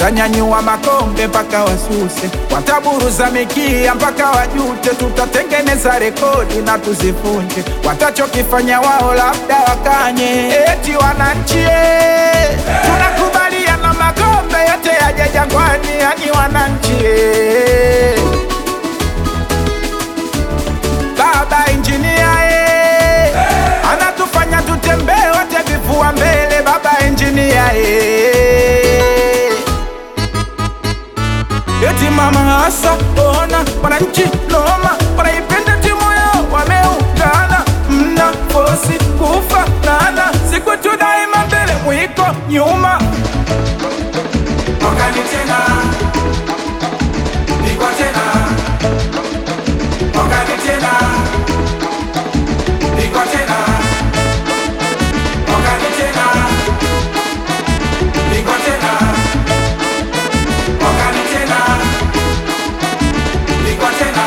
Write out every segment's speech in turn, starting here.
watanyanyua makombe mpaka wasuse, wataburuza mikia mpaka wajute, tutatengeneza rekodi na tuzifunje, watachokifanya wao labda wakanye, eti wananchi eh, tunakubaliana makombe yote yaje Jangwani, yani wananchi eh. Baba injinia eh, anatufanya tutembee wote vifua mbele. Baba injinia eh, eti mama hasa ona wananchi noma, wanaipenda timu yao, wameungana, mna fosi kufa nana, siku tu daima mbele, mwiko nyuma Mwakani tena, pigwa tena. Mwakani tena, pigwa tena. Mwakani tena, pigwa tena. Mwakani tena, pigwa tena.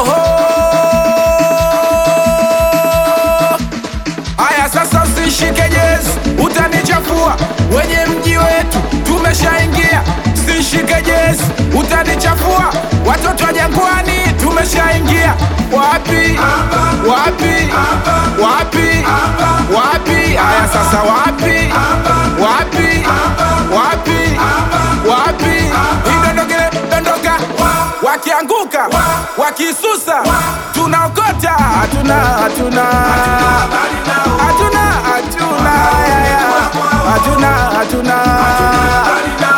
Oho! Aya, sasa usishike jezi, utanichafua. Wenye mji wetu tumeshaingia, usishike jezi, utanichafua. Watoto wa Jangwani tumeshaingia. Wapi? Wapi? Wapi? Wapi? Aya, sasa wapi? Wapi? Wapi? Wapi? Idondokele, dondoka, wakianguka, wakisusa, tunaokota, hatuna, hatuna Habari nao, hatuna hatuna ya, ya. hatuna hatuna habari nao.